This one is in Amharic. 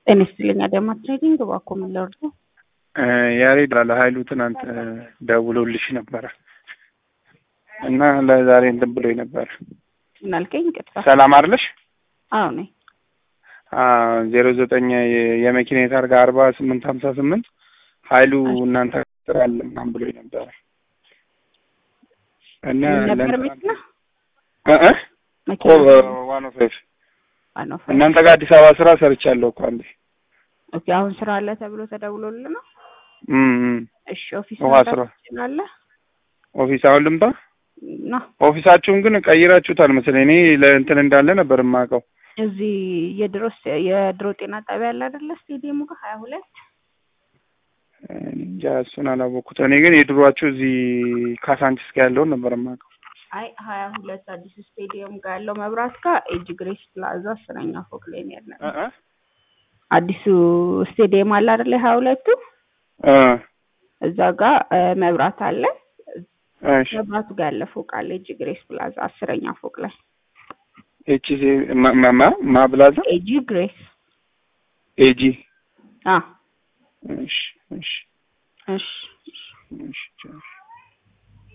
ጤና ይስጥልኝ አዳማ ትሬዲንግ እባክዎ ምን ላድርገው? ያሬድ ላለ ሀይሉ ትናንት ደውሎልሽ ነበረ እና ለዛሬ እንትን ብሎኝ ነበረ። ምን አልከኝ? ይቅርታ። ሰላም አይደለሽ? አዎ ነኝ። ዜሮ ዘጠኝ የመኪና ታርጋ አርባ ስምንት ሀምሳ ስምንት ሀይሉ እናንተ ስራ አለ ምናምን ብሎኝ ነበረ እና ምን ነበር ለእንትና- መኪና እ እ መኪና ዋን ኦፍ ፋይቭ ዋናው እናንተ ጋር አዲስ አበባ ስራ ሰርቻለሁ እኮ አንዴ። ኦኬ። አሁን ስራ አለ ተብሎ ተደውሎልህ ነው? እም እም። እሺ ኦፊስ ውሃ መምጣት ስራ ትችላለህ? ኦፊስ አሁን ልምጣ? ና ኦፊሳችሁን ግን ቀይራችሁታል መሰለኝ። እኔ ለእንትን እንዳለ ነበር የማውቀው። እዚህ የድሮ ስ- የድሮ ጤና ጣቢያ አለ አይደለ? ስቴዲየሙ ጋር ሀያ ሁለት እኔ እንጃ እሱን አላወቅኩት። እኔ ግን የድሯችሁ እዚህ ካሳንቺስ ጋር ያለውን ነበር የማውቀው። አይ ሀያ ሁለት አዲሱ ስቴዲየም ጋር ያለው መብራት ጋር ኤጅ ግሬስ ፕላዛ አስረኛ ፎቅ ላይ ነው ያለው። እ እ አዲሱ ስቴዲየም አለ አይደለ? ሀያ ሁለቱ እ እዛ ጋር እ፣ መብራት አለ። እሺ መብራቱ ጋር ያለ ፎቅ አለ። ኤጅ ግሬስ ፕላዛ አስረኛ ፎቅ ላይ ኤች ሲ ማ- ማ- ማ ማብላዛ ኤጂ ግሬስ ኤጂ አ እሺ እሺ እሺ እሺ ቻው።